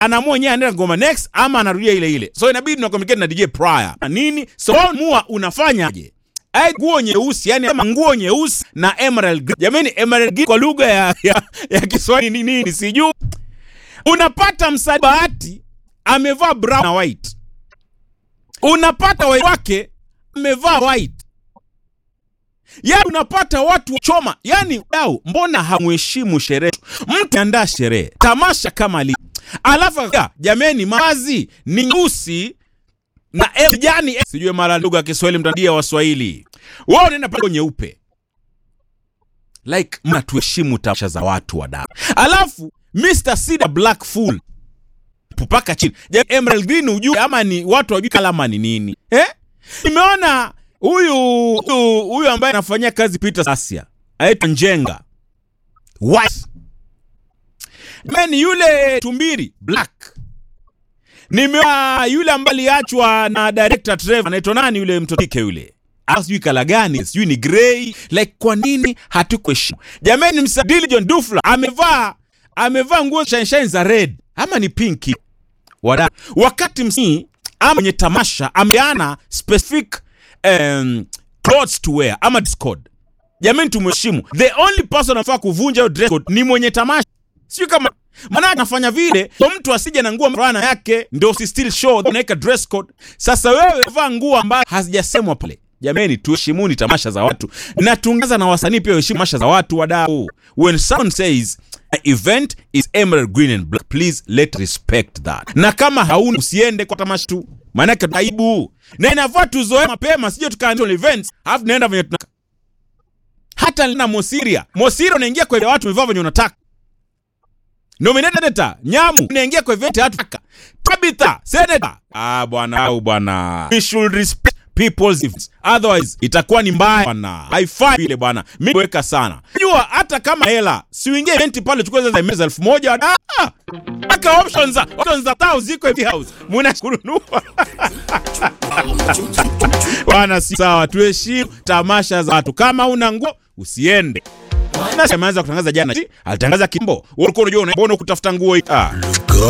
anaamua yeye anaenda ngoma next ama anarudia ile ile. So inabidi na communicate na DJ prior. Na nini? So mua unafanyaje? Ai nguo nyeusi, yani kama nguo nyeusi na emerald green. Jamani emerald green kwa lugha ya, ya, ya Kiswahili ni nini? Sijui. Unapata msanii bahati amevaa brown na white. Unapata wa wake amevaa white. Yaani unapata watu choma, yani dau, mbona hamheshimu sherehe? Mtu andaa sherehe tamasha kama li, alafu ya, jameni, mavazi ni nyeusi na e- kijani, e- sijui mara lugha ya Kiswahili mtadia Waswahili, wao unaenda pale nyeupe, like mnatuheshimu tamasha za watu wa dau, alafu Mr. Sida Black Fool pupaka chini, Ja- Emerald Green ujue ama ni watu wajui kalama ni nini eh? Nimeona huyu huyu huyu ambaye anafanyia kazi Peter Sasia aitwa Njenga white man, yule tumbiri black. Nimeona yule ambaye aliachwa na director Trevor, anaitwa nani yule mtoto kike yule, Ah, sijui kala gani, sijui ni grey. Like, kwa nini hatukuheshimu jamani? Msa Diligent Dufla amevaa amevaa nguo shine shine za red ama ni pinki Wada. Wakati msanii ama mwenye tamasha ameana specific um, clothes to wear ama dress code. Jamani, tumheshimu. The only person anafaa kuvunja hiyo dress code ni mwenye tamasha, sio kama maana anafanya vile so mtu asije na nguo mrana yake ndio si still show unaweka dress code. Sasa wewe vaa nguo ambayo hazijasemwa pale. Jamani, tuheshimuni tamasha za watu na tuongeza na wasanii pia waheshimu tamasha za watu wadau. When someone says "My event is emerald green and black, please let respect that. Na kama hauna usiende kwa tamasha tu, maanake aibu na inafaa tuzoe mapema, sije tukaanza events alafu naenda venye tunaka hata na Mosiria Mosiria unaingia kwa watu wamevaa venye unataka nominated senator Nyamu unaingia kwa event hatu taka Tabitha senator ah bwana au bwana we should respect people's events otherwise itakuwa ni mbaya bwana haifai vile bwana mimi weka sana jua hata kama hela si uingie event pale chukua za meza elfu moja ah mpaka options za options za tao ziko hivi house muna kununua bwana si sawa tuheshimu tamasha za watu kama una nguo usiende na ameanza kutangaza jana alitangaza kimbo ulikuwa unajua unaona kutafuta nguo hii ah